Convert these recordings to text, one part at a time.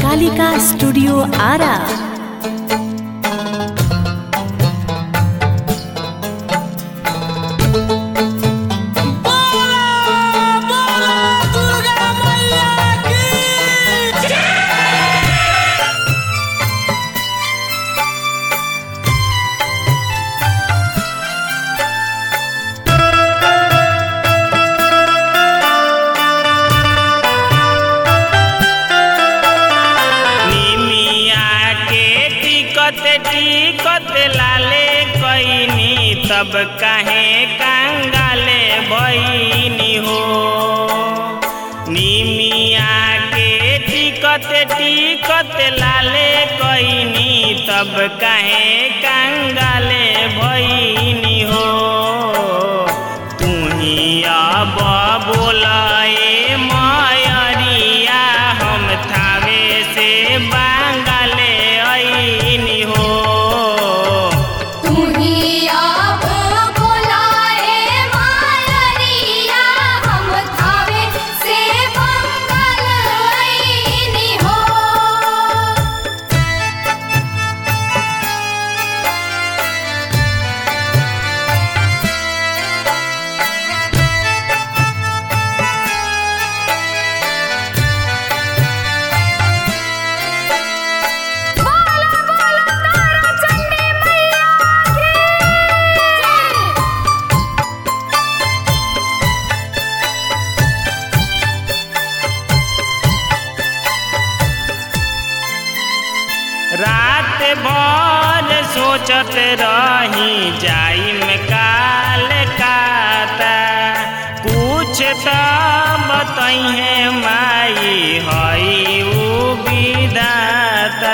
Kalika studio Ara निमिया के टिकत टिकत लाले कैनी तब काहे कंगाले भैनी हो निमिया के टिकत टिकत लाले कैनी तब काहे कंगाले भैनी हो तू ही अब बोलाए मायरिया हम थावे से बांगले ऐनी हो तुम्ही आप बोलाए मायरिया हम थावे से मंगल आईनी हो बोला बोला तारा चंडी मैया की जय रात भर सोचत रही जाइम काल काता कुछ तो बतैहे माई हई उ विधाता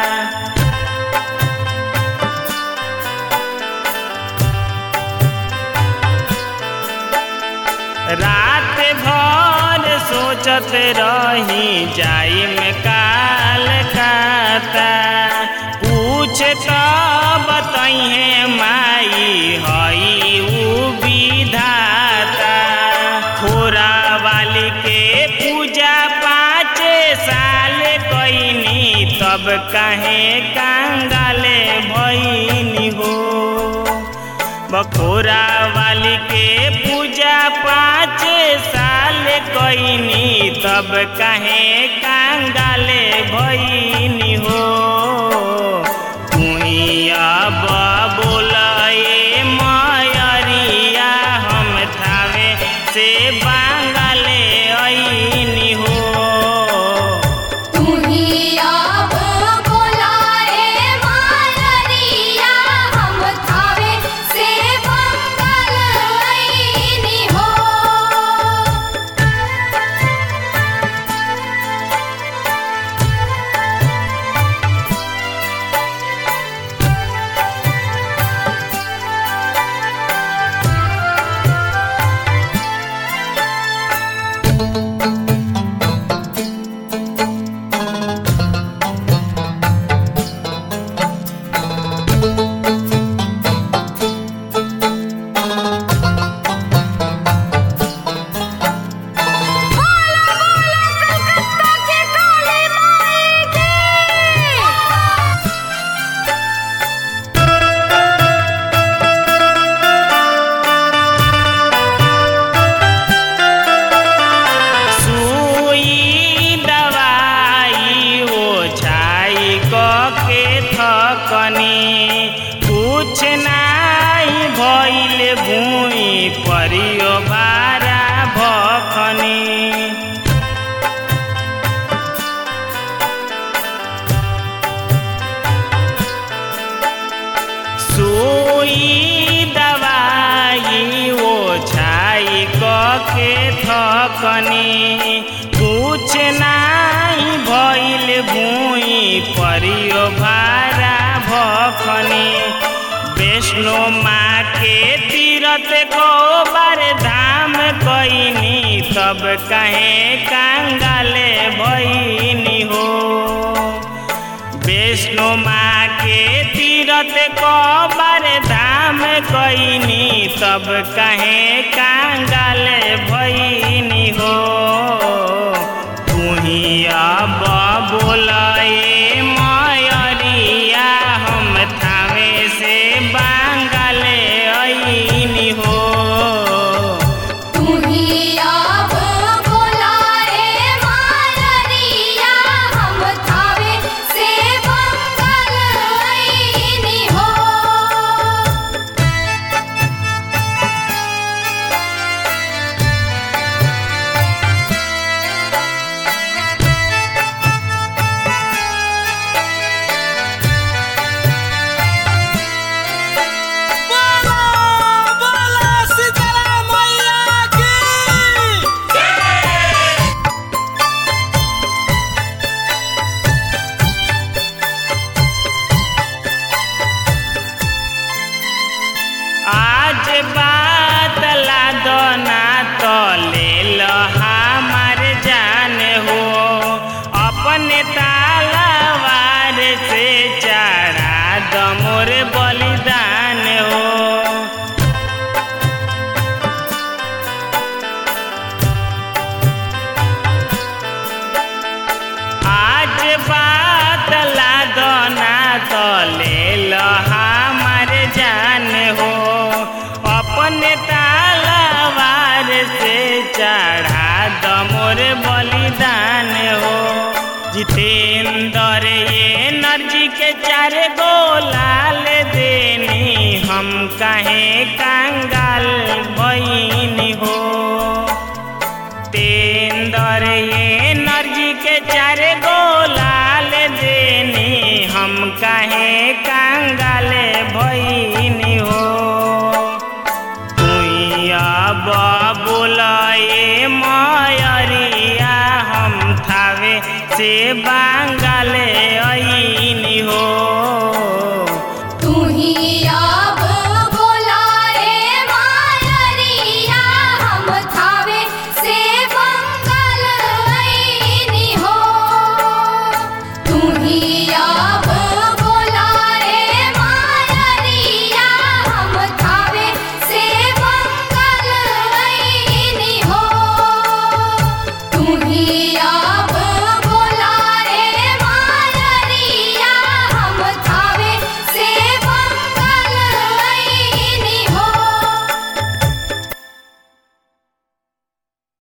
रात भर सोचत रही जाइम काल काता कुछ तो बतैहे माई हई उ विधाता खोरा वाली के पूजा पाँच साल कैनी तब काहे कंगाले भैनी हो बखोरा वाली के पूजा पाँच साल कैनी तब काहे कंगाले भैनी हो तुही अब बोलाए मायरिया हम थावे से बांगले ऐनी हो तुम्ही आप बोलाए मायरिया हम थावे से मंगल आईनी हो के काली माई की सुई दवाई ओछाई के थकनी कुछ नाई भइल भूई परियो बारा भखनी सुई दवाई ओछाई के थकनी कुछ नाई भइल भूई परियो भारा भखनी वैष्णो माँ के तीरथ को बार धाम कैनी तब कहे कंगाले भैनी हो वैष्णो माँ के तीरथ कबर धाम कैनी तब कहे कांगल भैनी हो तू ही अब बोलाए मयरिया हम थावे से बांगले ऐनी हो तुम्ही अब बोलाए माररिया हम थावे से मंगल आईनी हो बोला बोला सीताराम मैया की आज बात ला दो ना तो ले लो हमार जान हो अपने तालावार से चढ़ा दो मोर बलिदान हो आज बात ला दो ना तो ले लो हमार जान हो अपने तालावार से चढ़ा दो मोर बलिदान हो जितेंद्र ये नर्जी के चार गोलाल देनी हम कहे कंगाल बहिनी हो तेंदर ये नर्जी के चार गोलाल देनी हम कहे कंगाल भईनी हो तुई अब बोलाए मयरिया हम थावे से बांगले ऐनी हो